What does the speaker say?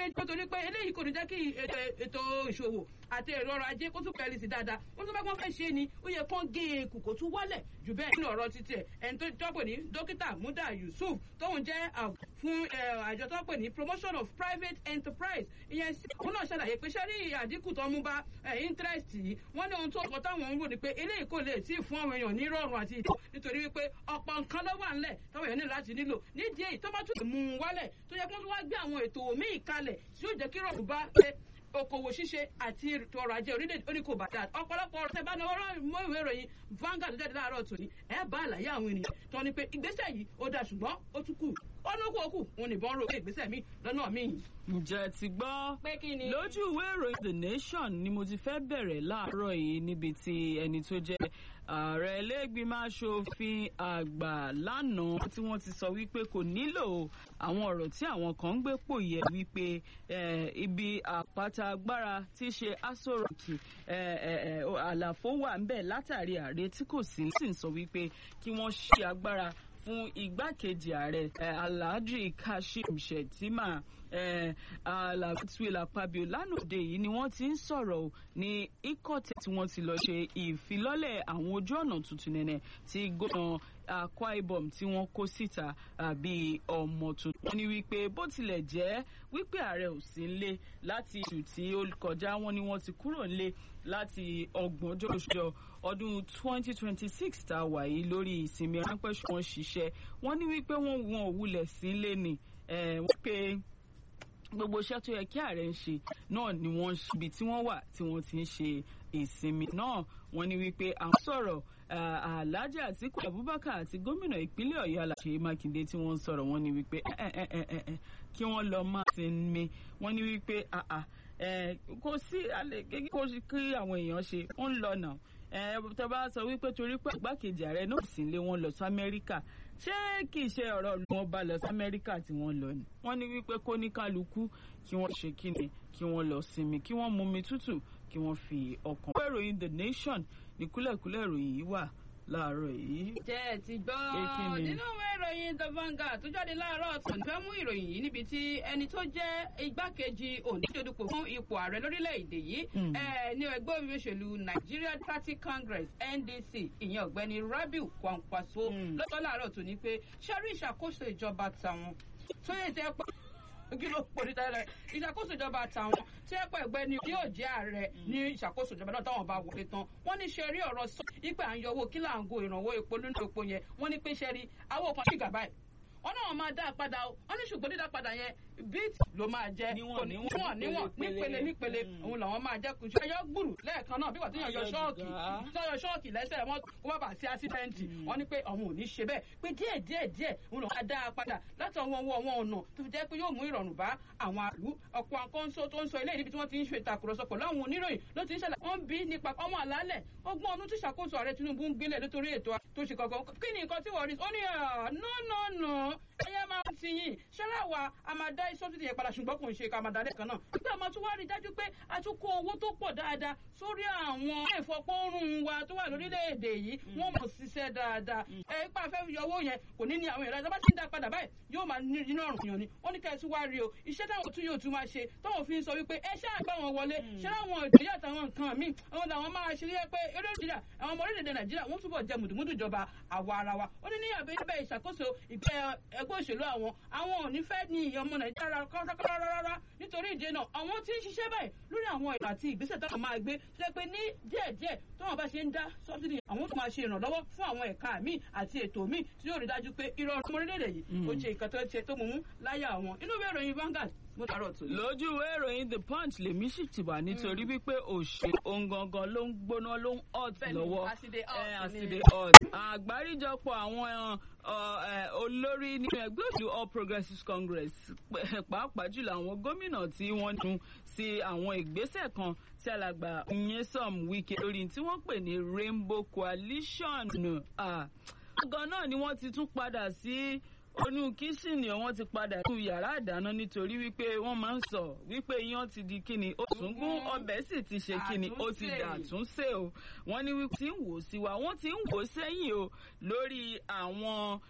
ní nítorí pé eléyìí kò ní jẹ́ kí ètò ìṣòwò àti èrò ọrọ̀ ajé kó tún pẹ̀lú sí dáadáa wọ́n tún bá wọ́n fẹ́ ṣe ni ó yẹ kán gé e kù kó tún wálẹ̀ jù bẹ́ẹ̀ nínú ọ̀rọ̀ títí ẹ̀ ẹni tó jọ́pọ̀ ní dókítà Muda Yusuf tóun jẹ́ fún àjọ tó pè ní promotion of private enterprise ìyẹn sí òun náà ṣàlàyé pé sẹ́rí àdínkù tó mú bá interest yìí wọ́n ní ohun tó kọ́ táwọn ń rò ní pé eléyìí kò lè tí ì fún àwọn èèyàn ní rọrùn àti ìtọ́ nítorí wípé ọ̀pọ̀ nǹkan ló wà ńlẹ̀ táwọn èèyàn ní láti nílò nídìí èyí tó bá tún mú un wálẹ̀ tó yẹ kó tún wá gbé àwọn ètò míì kalẹ̀ tí yóò jẹ́ kí rọrùn bá okòwò ṣíṣe àti ètò ọrọ̀ ajé orílẹ̀-èdè oníkó bàtà ọ̀pọ̀lọpọ̀ ọ̀rọ̀ tẹ́ bá náwó mọ́ ìwé ìròyìn Vanguard jáde láàárọ̀ tòní ẹ̀ bá àlàyé àwọn ènìyàn tó ní pé ìgbésẹ̀ yìí ó dáa ṣùgbọ́n ó tún kù ó ní kú òkú òun nìbọn ro ìgbésẹ̀ mi lọ́nà míì. ǹjẹ́ ti gbọ́ pé kí ni. lójú ìwé ìròyìn The Nation ni mo ti fẹ́ bẹ̀rẹ̀ láàárọ̀ yìí níbi tí ẹni tó jẹ́ ààrẹ iléègbìmọ̀ asòfin àgbà lánàá tí wọ́n ti sọ wípé kò nílò àwọn ọ̀rọ̀ tí àwọn kan ń gbé pò yẹ wípé ibi àpáta agbára tí í ṣe Aso Rock àlàfo wà ń bẹ̀ látàrí ààrẹ tí kò sí sì ń sọ wípé kí wọ́n ṣí agbára fún igbákejì ààrẹ alhaji kashim shettima alatuela pabio lánàá yìí ni wọ́n ti ń sọ̀rọ̀ ní ikọ̀tẹ̀ tí wọ́n ti lọ ṣe ìfilọ́lẹ̀ àwọn ojú ọ̀nà tuntun nẹ̀nẹ̀ tí gómìnà Akwa Ibom tí wọ́n kó síta àbí ọmọ tuntun. wọ́n ní wípé bó tilẹ̀ jẹ́ wípé ààrẹ ò sí nílé láti oṣù tí ó kọjá wọ́n ní wọ́n ti kúrò nílé láti ọgbọ̀njọ́ oṣù ọdún 2026 tá a wà yìí lórí ìsinmi ránpẹ́ ṣùgbọ́n ṣiṣẹ́ wọ́n ní wípé wọ́n wọn ò wulẹ̀ sí nílé ni wípé gbogbo iṣẹ́ tó yẹ kí ààrẹ ń ṣe náà ni wọ́n ń ṣe ibi tí wọ́n wà tí wọ́n ti ń ṣe ìsinmi náà wọ́n ní wípé à ń sọ̀rọ̀ Alhaji Atiku Abubakar àti gómìnà ìpínlẹ̀ Ọ̀yọ́ Aláṣẹ Mákindé tí wọ́n ń sọ̀rọ̀ wọ́n ní wípé kí wọ́n lọ máa sinmi wọ́n ní wípé kò sí kó kí àwọn èèyàn ṣe ó ń lọ náà tó bá sọ wípé torí pé igbákejì ààrẹ náà sì lé wọn lọ sí Amẹ́ríkà ṣé kì í ṣe ọ̀rọ̀ ló wọn bá lọ sí Amẹ́ríkà tí wọ́n lọ ni wọ́n ní wípé kó ní kálukú kí wọ́n ṣe kíni kí wọ́n lọ sinmi kí wọ́n mumi tútù kí wọ́n fi ọkàn. ìwé ìròyìn The Nation ní kúlẹ̀kúlẹ̀ ìròyìn yìí wà láàárọ̀ yìí. jẹ́ ẹ ti gbọ́ nínú ìwé ìròyìn The Vanguard tó jáde láàárọ̀ ọ̀sán fẹ́ mú ìròyìn yìí níbi tí ẹni tó jẹ́ igbákejì òǹdíjọ́dúpọ̀ fún ipò ààrẹ lórílẹ̀‐èdè yìí ní ẹgbẹ́ òṣèlú Nigeria Democratic Congress NDC ìyẹn ọ̀gbẹ́ni Rabiu Kwankwaso lọ́tọ́ láàárọ̀ tó ní pé ṣárí ìṣàkóso ìjọba tàwọn tó yẹ tẹ́ pẹ́ kí ló pò ní tẹ́lẹ̀ ìṣàkóso ìjọba àtàwọn tí ẹ pẹ́ ẹgbẹ́ ni yóò jẹ́ ààrẹ ní ìṣàkóso ìjọba náà táwọn bá wọlé tán wọ́n ní ṣe rí ọ̀rọ̀ sọ ipe à ń yọ owó kí là ń go ìrànwọ́ epo nínú epo yẹn wọ́n ní pé ṣe rí àwọn kan ṣìgà báyìí wọ́n náà máa dá padà o wọ́n ní ṣùgbọ́n dídá padà yẹn bíìtì ló máa jẹ níwọ̀n níwọ̀n níwọ̀n nípele nípele òun làwọn máa jẹ kùsùn ẹyọ gbùrù lẹ́ẹ̀kan náà bí wà tí yàn yọ ṣọ́ọ̀kì tí yàn yọ ṣọ́ọ̀kì lẹ́sẹ̀ wọn kó má bàa sí ásídẹ́ǹtì wọ́n ní pé àwọn ò ní ṣe bẹ́ẹ̀ pé díẹ̀ díẹ̀ díẹ̀ òun làwọn máa dá a padà láti ọwọ́ ọwọ́ wọn ọ̀nà tó fi jẹ́ pé yóò mú ìrọ̀rùn bá àwọn àlú ọ̀pọ̀ àkọ́ńsó tó ń sọ ilé níbi tí wọ́n ti ń ṣe ìtàkùrọ̀sọ pẹ̀lú àwọn oníròyìn ló ti ń ṣẹlẹ̀ wọ́n bí nípa ọmọ àlálẹ̀ ọgbọ́n ọdún tí ṣàkóso ààrẹ Tinubu ń gbélé nítorí ètò tó ṣe kankan kí ni nǹkan tí wọ́n rí ó ní no no no ẹyẹ máa ti yìn ṣẹlẹ̀ wa a máa dá sọ́bsidì yẹn padà ṣùgbọ́n kò ń ṣe ká máa dá lẹ́ẹ̀kan náà nígbà máa tún wá rí dájú pé a tún kó owó tó pọ̀ dáadáa sórí àwọn ìfọpọ́rùn wa tó wà lórílẹ̀‐èdè yìí wọ́n mọ̀ ṣiṣẹ́ dáadáa ẹ ipa fẹ́ yọ owó yẹn kò ní ní àwọn ìrẹsì bá ti ń dá padà báyìí yóò máa ní inú ọ̀rùn yàn ni wọ́n ní kẹ́ ẹ tún wá rí o iṣẹ́ táwọn tún yóò tún máa ṣe táwọn fi ń sọ wípé ẹ ṣáà gbá wọn wọlé ṣé láwọn ìdílé àtàwọn nǹkan míì àwọn làwọn máa ṣe rí pé eré nàìjíríà àwọn ọmọ orílẹ̀-èdè nàìjíríà wọ́n túbọ̀ jẹ mùdùmùdù ìjọba àwa ara wa ó ní ní àbẹ̀yẹ́bẹ̀ ìṣàkóso ìgbẹ́ ẹgbẹ́ òṣèlú àwọn àwọn ò ní fẹ́ ní ọmọ nàìjíríà kọ́kọ́rọ́ rárá nítorí ìdí náà àwọn tí ń ṣiṣẹ́ báyìí lórí àwọn ìlú àti ìgbésẹ̀ táwọn máa gbé ṣe pé ní díẹ̀díẹ̀ táwọn bá ṣe ń dá sọ́bsidì àwọn tó máa ṣe ìrànlọ́wọ́ fún àwọn ẹ̀ka míì àti ètò míì tí yóò rí dájú pé ìrọ̀rùn ọmọ orílẹ̀-èdè yìí ó ṣe nǹkan tó ṣe tó mú mú láyà àwọn inú ìwé ìròyìn Vanguard mo dárò tó. lójú ìwé ìròyìn The Punch lèmi sì ti wà nítorí wípé òṣè ohun gangan ló ń gbóná ló ń hot lọ́wọ́ àsìdè hot àgbáríjọpọ̀ àwọn olórí nínú ẹgbẹ́ òṣèlú All Progressives Congress pàápàá jùlọ àwọn gómìnà tí wọ́n dún sí àwọn ìgbésẹ̀ kan tí alàgbà Nyesom Wike lórí tí wọ́n pè ní Rainbow Coalition gan náà ni wọ́n ti tún padà sí onú kíṣìnì wọn ti padà sí yàrá ìdáná nítorí wípé wọ́n máa ń sọ wípé iyán ti di kíni ó tún gún ọbẹ̀ sì ti ṣe kíni ó ti dà tún ṣe o wọ́n ní wípé tí ń wò sí wa wọ́n ti ń wò sẹ́yìn o lórí àwọn